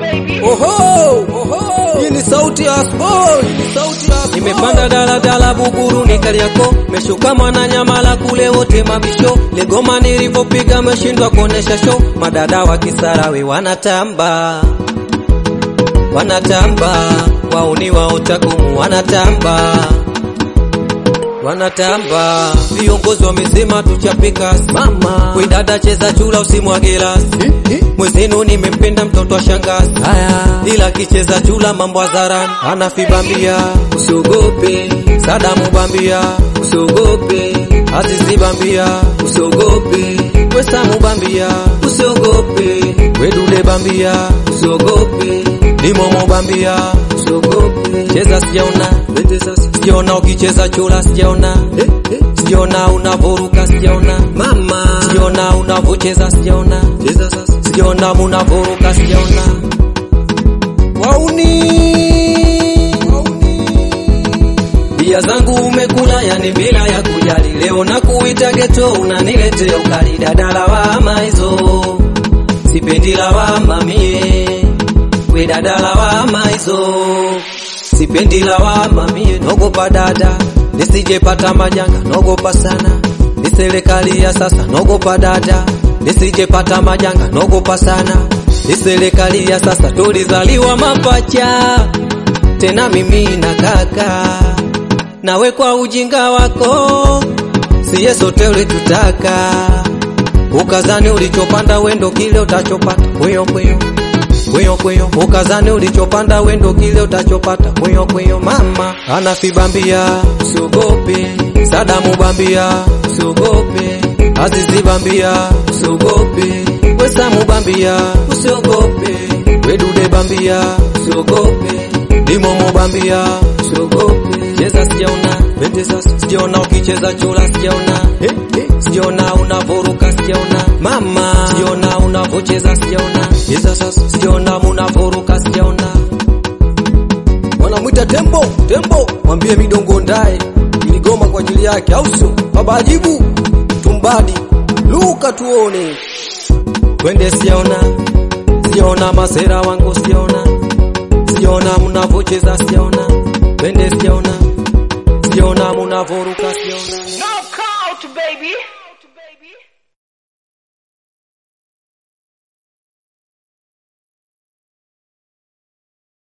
baby. Oho, oho, hii ni sauti ya Asboy, ni sauti ya Asboy. Nimepanda daladala Buguru ni Kariako, meshuka Mwananyamala kule wote mabisho. Legoma nilipopiga meshindwa kuonesha show, madada wa Kisarawe wanatamba wanatamba, wauni wa utakumu wanatamba wanatamba, viongozi wamesema tuchapika mama, we dada cheza chula usimwage rasi mwezenu nimempenda mtoto wa shangazi haya, ila kicheza chula mambo hadharani, anafibambia usiogope, Sadamu bambia usiogope, Azizi bambia usiogope, Wesamu bambia usiogope, Wedule bambia usiogope, Limomo bambia usiogope, cheza sijaona, sijaona ukicheza chula sijaona, sijaona unavoruka sijaona, mama sijaona unavocheza sijaona, sijaona munavoruka sijaona, wauni bia zangu umekula, yani bila ya kujali. Leo na kuita geto, unaniletea ukali. Dada lawama hizo, sipendi lawama mie. We dada lawama hizo, sipendi lawama mie. Nogopa dada, nisijepata majanga, nogopa sana. Ni serikali ya sasa, nogopa dada, nisijepata majanga, nogopa sana. Ni serikali ya sasa, tulizaliwa mapacha, tena mimi na kaka nawe kwa ujinga wako siye sote ulitutaka, ukazani ulichopanda wendo kile utachopata kweyo kweyo kweyo kweyo, ukazani ulichopanda wendo kile utachopata kweyo kweyo. Mama anafibambia usiogope, Sadamu bambia usiogope, Azizi bambia usiogope, Wesamu bambia usiogope, Wedude bambia usiogope, Limomo bambia usiogope cheza sijaona, pende sasa sijaona ukicheza chula sijaona, eh, eh, sijaona unavoruka sijaona, mama sijaona unavocheza sijaona, cheza sasa sijaona munavoruka sijaona. Wanamwita tembo, tembo, mwambie midongo ndaye iligoma kwa ajili yake, au sio? Baba ajibu tumbadi, luka tuone. Twende sijaona, sijaona masera wangu sijaona, sijaona mnavocheza sijaona, twende sijaona, sijaona munavoruka sijaona. Knockout, baby.